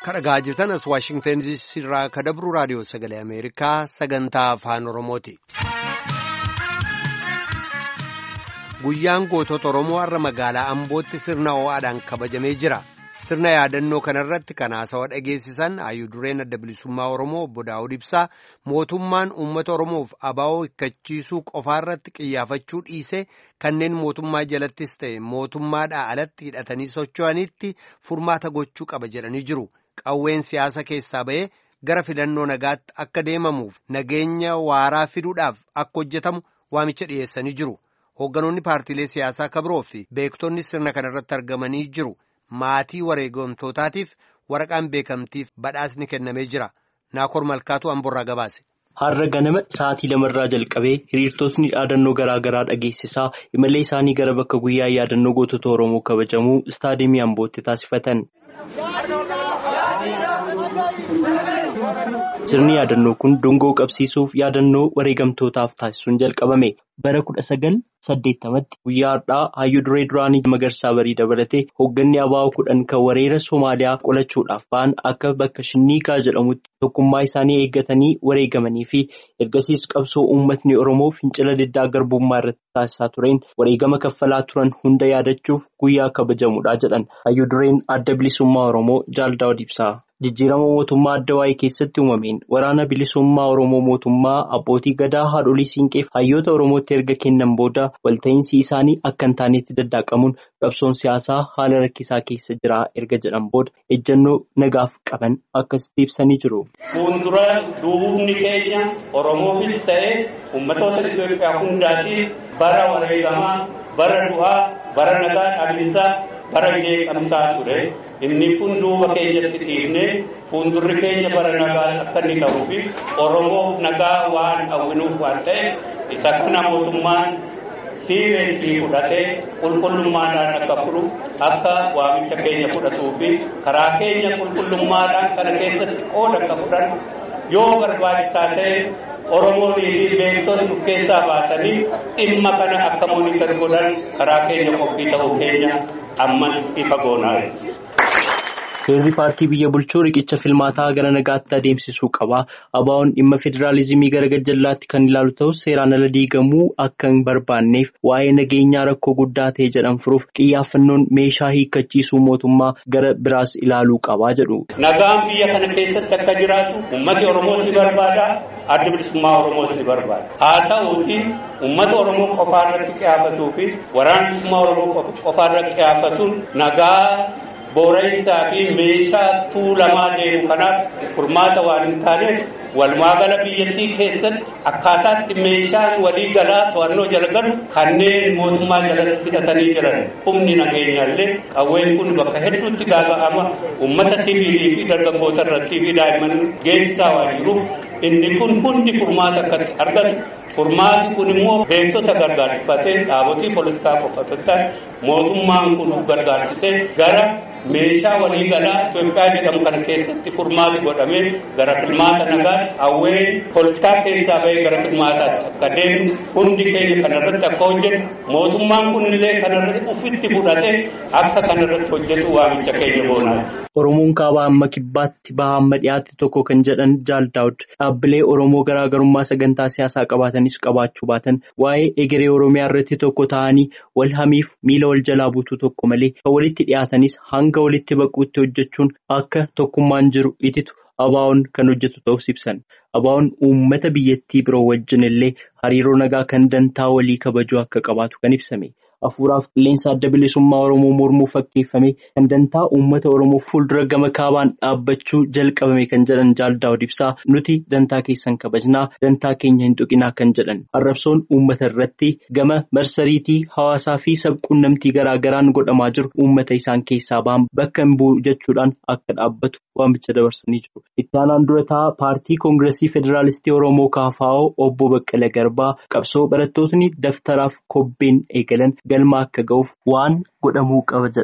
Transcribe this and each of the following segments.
kadhagaa jirtan as waashingtan irraa ka dabru raadiyoo sagalee ameerikaa sagantaa afaan oromooti. guyyaan gootota oromoo har'a magaalaa ambootti sirna ho'aadhaan kabajamee jira sirna yaadannoo kanarratti kan haasawa dhageessisan hayyuu dureen adda bilisummaa oromoo obbo daawud ibsaa mootummaan uummata oromoof abaa'oo hikkachiisuu qofaarratti qiyyaafachuu dhiise kanneen mootummaa jalattis ta'e mootummaadhaa alatti hidhatanii socho'anitti furmaata gochuu qaba jedhanii jiru. qawween siyaasa keessaa ba'ee gara filannoo nagaatti akka deemamuuf nageenya waaraa fiduudhaaf akka hojjetamu waamicha dhiyeessanii jiru hoogganoonni paartiilee siyaasaa kabiroo fi beektonni sirna kanarratti argamanii jiru maatii wareegamtootaatiif waraqaan beekamtiif badhaasni kennamee jira naakor malkaatu amborraa gabaase. Har'a ganama sa'aatii lamarraa jalqabee hiriirtotni dhaadannoo garaa garaa dhageessisaa imallee isaanii gara bakka guyyaa yaadannoo gootota Oromoo kabajamuu istaadiyeemii Ambootti taasifatan. Sirni yaadannoo kun dungoo qabsiisuuf yaadannoo wareegamtootaaf taasisuun jalqabame. Bara kudha sagal saddeettamatti guyyaa har'aa hayyuu duree duraanii magarsaa barii dabalatee hoogganni abaa'oo kudhan kan wareera Somaaliyaa qolachuudhaaf ba'an akka bakka shinniigaa jedhamutti tokkummaa isaanii eeggatanii wareegamanii fi ergasiis qabsoo uummatni Oromoo fincila diddaa garbummaa irratti taasisaa tureen wareegama kaffalaa turan hunda yaadachuuf guyyaa kabajamudha jedhan hayyuu dureen adda bilisummaa Oromoo Jaal Daawud ibsaa. Jijjiirama mootummaa adda waa'ee keessatti uumameen waraana bilisummaa Oromoo mootummaa abbootii gadaa haadholii siinqeef hayyoota Oromootti erga kennan booda walta'iinsi isaanii akka hin taanetti daddaaqamuun qabsoon siyaasaa haala rakkisaa keessa jira erga jedhan booda ejjennoo nagaaf qaban akkasitti ibsanii jiru. Fuuldura duubni keenya Oromoofis ta'ee uummatoota Itoophiyaa hundaatiif bara wareegamaa, bara du'aa, bara nagaa dhaabbisaa. bara jeeqamsaa ture inni kun duuba keenyatti dhiifnee fuuldurri keenya bara nagaa akka inni ta'uu fi oromoof nagaa waan hawwinuuf waan ta'eef isa kana mootummaan siireesii fudhatee qulqullummaadhaan akka fudhu akka waamicha keenya fudhatuu fi karaa keenya qulqullummaadhaan kana keessatti qooda akka fudhan yoo barbaachisaa ta'e Oromoonii fi beektonni of keessaa baasanii dhimma kana akka moonitar godhan karaa keenya qophii ta'uu keenya ammas ifa goonaa Heerri paartii biyya bulchuu riqicha filmaataa gara nagaatti adeemsisuu qaba. Abaa'oon dhimma federaalizimii gara gajjallaatti kan ilaalu ta'us seeraan ala diigamuu akka hin barbaanneef waa'ee nageenyaa rakkoo guddaa ta'e jedhan furuuf xiyyaaffannoon meeshaa hiikkachiisuu mootummaa gara biraas ilaaluu qabaa jedhu. Nagaan biyya kana keessatti akka jiraatu uummati Oromoos ni barbaada. Adda bilisummaa Oromoos ni barbaada. Haa ta'uuti uummata Oromoo qofaa irratti qiyaafatuu fi waraana bilisummaa Oromoo qofaa irratti qiyaafatuun nagaa. Boorayinsaa fi meeshaa tuulamaa deemu kanaaf furmaata waan hin taaneef walumaagala biyyattii keessatti akkaataatti meeshaan walii galaa to'annoo jala galu kanneen mootummaa jalatti hidhatanii jiran humni nageenyaallee qawween kun bakka hedduutti gaaga'ama uummata sibiilii fi dargaggoota irratti fi daa'imman geessisaa waan jiruuf inni kun hundi furmaata akka argatu furmaati kun immoo beektota gargaarsifatee dhaabotii poolitikaa qofaatti mootummaan kun gargaarsisee gara meeshaa waliigalaa Itoophiyaa jedhamu kana keessatti furmaati godhamee gara filmaata nagaa hawwee poolitikaa keessaa bahee gara filmaataatti akka deemu hundi keenya kanarratti akka hojjetu mootummaan kunillee kanarratti ufitti fudhatee akka kanarratti hojjetu waamicha keenya boonaa. Oromoon kaabaa amma kibbaatti baha amma dhiyaate tokko kan jedhan Jaal Daawud dhaabbilee Oromoo garaagarummaa sagantaa siyaasaa qabaatanis qabaachuu baatan waa'ee egeree Oromiyaa irratti tokko ta'anii wal hamiif miila wal jalaa buutuu tokko malee kan walitti dhiyaatanis hanga walitti baquutti hojjechuun akka tokkummaan jiru ititu abaa'oon kan hojjetu ta'us ibsan. Abaa'oon uummata biyyattii biroo wajjin illee hariiroo nagaa kan dantaa walii kabajuu akka qabaatu kan ibsame. Hafuuraaf qilleensa adda bilisummaa Oromoo mormuu fakkeeffame kan dantaa uummata Oromoo fuuldura gama kaabaan dhaabbachuu jalqabame kan jedhan Jaal Daawud ibsaa nuti dantaa keessan kabajnaa dantaa keenya hin tuqinaa kan jedhan arrabsoon uummata irratti gama marsariitii hawaasaa fi sabquunnamtii garaa garaan godhamaa jiru uummata isaan keessaa ba'an bakka hin bu'u jechuudhaan akka dhaabbatu waamicha dabarsanii jiru. Itti aanaan durataa paartii koongireesii federaalistii Oromoo KFO obbo Baqqala Garbaa qabsoo barattootni daftaraaf kobbeen eegalan. galma akka ga'uuf waan godhamuu qaba jedhan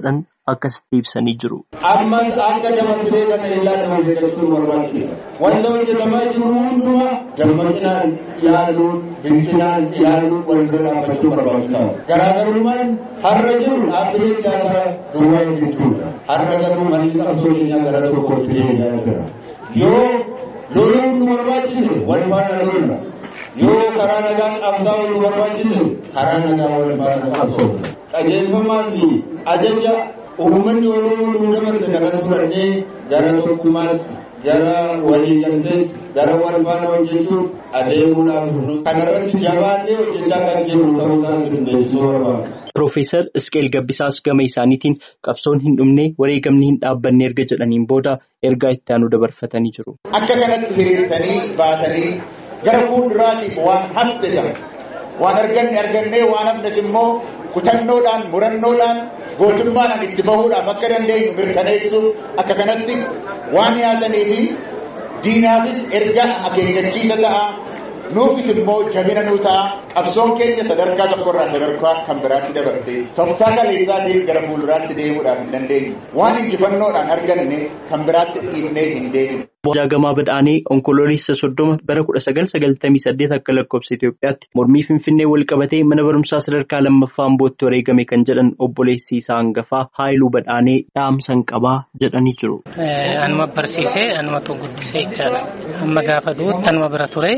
akkasitti ibsanii jiru. Ammas akka dabarsee kana illaa nama jechuun barbaachisa. Wanta hojjetamaa jiru hundumaa dammaqinaan ilaaluun, bilchinaan ilaaluun wal bira dhaabbachuu barbaachisaadha. Garaagarummaan har'a jiru dhaabbilee siyaasaa duwwaa jechuudha. Har'a garuu manni qabsoo keenyaa gara tokkootti deebi'aa jira. Yoo loluun nu barbaachise wal faana lolna. Yoo karaa nagaan qabsaa'uu nu barbaachise karaa nagaa wal faana qabsoofna. Qajeelfamaa fi ajaja uummanni Oromoo nu dabarse kanas fudhannee gara tokkummaatti gara waliigalteetti gara wal faana hojjechuun adeemuudhaaf kanarratti jabaannee hojjechaa kan jirru ta'uu isaa isin beeksisuu barbaada. Piroofeesar Isqeel Gabbisaas gama isaaniitiin qabsoon hin dhumne wareegamni hin dhaabbanne erga jedhaniin booda ergaa itti aanu dabarfatanii jiru. Akka kanatti hiriirtanii baatanii gara fuulduraatiif waan hafte sana waan arganne argannee waan hafnes immoo kutannoodhaan murannoodhaan gootummaadhaan itti bahuudhaaf akka dandeenyu mirkaneessuuf akka kanatti waan yaadanii fi diinaafis erga akeekkachiisa ta'a nuufis immoo jabina nuu ta'a qabsoon keenya sadarkaa tokkorraa sadarkaa kan biraatti dabarte tooftaa kaleessaatiin gara fuulduraatti deemuudhaaf hin dandeenyu waan injifannoodhaan arganne kan biraatti dhiibnee hin deemne. Jaagamaa Badhaanee onkoloolessa soddoma bara kudha sagal sagaltamii saddeet akka lakkoofsa Itoophiyaatti mormii Finfinnee wal qabatee mana barumsaa sadarkaa lammaffaa Ambootti wareegame kan jedhan obboleessi isaa hangafaa Haayiluu Badhaanee dhaamsan qabaa jedhanii jiru. Anuma barsiisee anumatu guddisee jechaadha. Amma gaafa du'utti anuma bira ture.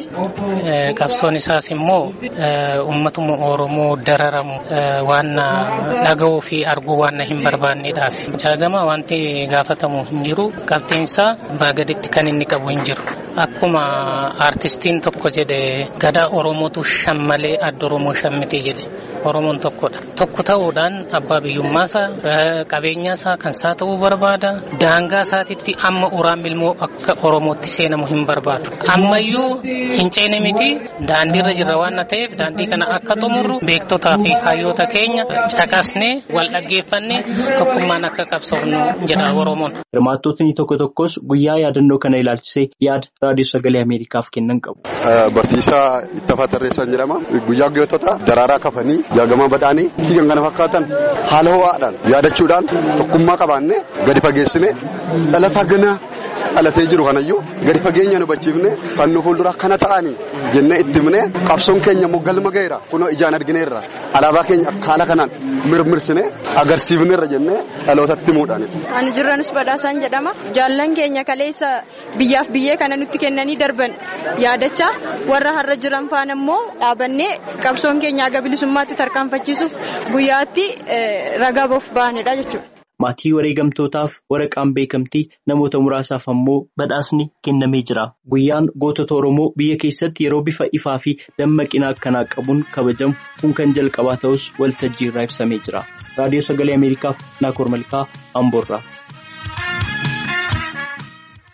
Qabsoon isaas immoo uummatuma Oromoo dararamu waan dhaga'uu fi arguu waan hin barbaanneedhaaf. Jaagama wanti gaafatamu hin jiru. Qabxiinsaa baagaditti kan inni qabu hin jiru. Akkuma aartistiin tokko jedhe gadaa Oromootu shammalee adda Oromoo shammite jedhe. Oromoon tokkodha. Tokko ta'uudhaan abbaa biyyummaasaa qabeenyaasaa kan isaa ta'uu barbaada. Daangaa isaatitti amma uraan ilmoo akka Oromootti seenamu hin barbaadu. Ammayyuu hin ceene miti daandiirra jirra waan ta'eef daandii kana akka xumurru beektotaa fi hayyoota keenya caqasnee wal dhaggeeffannee tokkummaan akka qabsoofnu jedha Oromoon. Hirmaattotni tokko tokkos guyyaa yaadannoo kana ilaalchisee yaada raadiyoo sagalee Ameerikaaf kennan qabu. Barsiisaa Ittafaa Tarreessaan jedhama. Guyyaa gootota daraaraa kafanii jaagamaa badhaanii kan kana fakkaatan haala ho'aadhaan yaadachuudhaan tokkummaa qabaannee gadi fageessine dhalataa ganaa dhalatee jiru kanayyuu gadi fageenya nu hubachiifne kan nu fuuldura kana ta'anii jennee itti himne qabsoon keenya immoo galma ga'eera kunoo ijaan argineerra alaabaa keenya haala kanaan mirmirsine agarsiifneerra jennee dhalootatti himuudhaan. Ani jirranus badhaasaan jedhama. Jaallan keenya kaleessa biyyaaf biyyee kana nutti kennanii darban yaadachaa warra har'a jiran faana immoo dhaabannee qabsoon keenya aga bilisummaatti tarkaanfachiisuuf guyyaatti ragaa boof baanedha jechuudha. Maatii wareegamtootaaf waraqaan beekamtii namoota muraasaaf ammoo badhaasni kennamee jira. Guyyaan gootota Oromoo biyya keessatti yeroo bifa ifaa fi dammaqina akkanaa qabuun kabajamu kun kan jalqabaa ta'us waltajjii irraa ibsamee jira. Raadiyoo Sagalee Ameerikaaf Naakoor Malkaa Amboorraa.